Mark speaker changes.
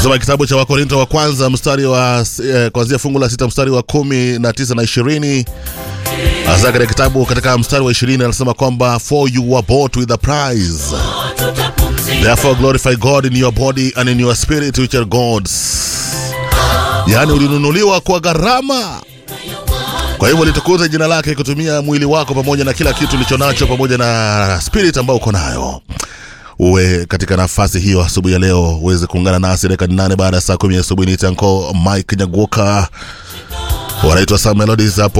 Speaker 1: Soma kitabu cha Wakorinto wa kwanza mstari wa eh, kuanzia fungu la sita mstari wa kumi na tisa na ishirini hasa katika kitabu katika mstari wa ishirini anasema kwamba for you were bought with a price therefore glorify God in your body and in your spirit which are God's yaani ulinunuliwa kwa gharama kwa hivyo litukuze jina lake kutumia mwili wako pamoja na kila kitu ulicho nacho pamoja na spirit ambayo uko nayo uwe katika nafasi hiyo asubuhi ya leo uweze kuungana nasi dakika nane baada ya saa kumi asubuhi ni tanko mike nyaguoka wanaitwa Sam Melodies hapo